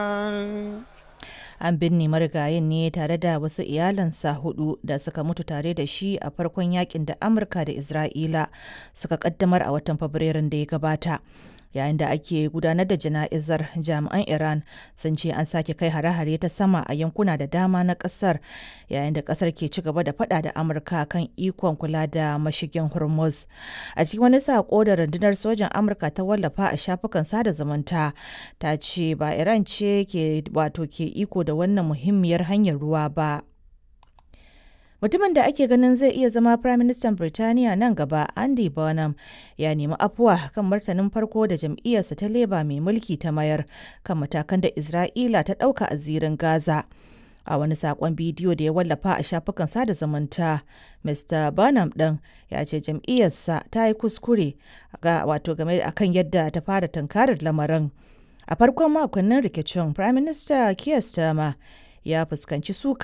An binne marigayin ne tare da wasu iyalansa hudu da suka mutu tare da shi a farkon yakin da Amurka da Isra'ila suka kaddamar a watan Fabrairun da ya gabata. Yayin da ake gudanar da jana'izar jami'an Iran sun ce an sake kai hare-hare ta sama a yankuna da dama na kasar yayin da kasar ke ci gaba da fada da Amurka kan ikon kula da mashigin Hormuz. A cikin wani sako da rundunar sojan Amurka ta wallafa a shafukan sada zumunta ta ce ba Iran ce ke wato ke iko da wannan muhimmiyar hanyar ruwa ba. Mutumin da ake ganin zai iya zama Firaministan Birtaniya nan gaba, Andy Burnham, ya nemi afuwa kan martanin farko da jam'iyyarsa ta Labour mai mulki ta mayar kan matakan da Isra'ila ta ɗauka a zirin Gaza. A wani saƙon bidiyo da ya wallafa a shafukan sada zumunta, Mr. Burnham ɗin ya ce jam'iyyarsa ta yi kuskure ga wato game akan yadda ta fara tunkarar lamarin. A farkon makonnin rikicin, Prime Minister Keir Starmer ya fuskanci suka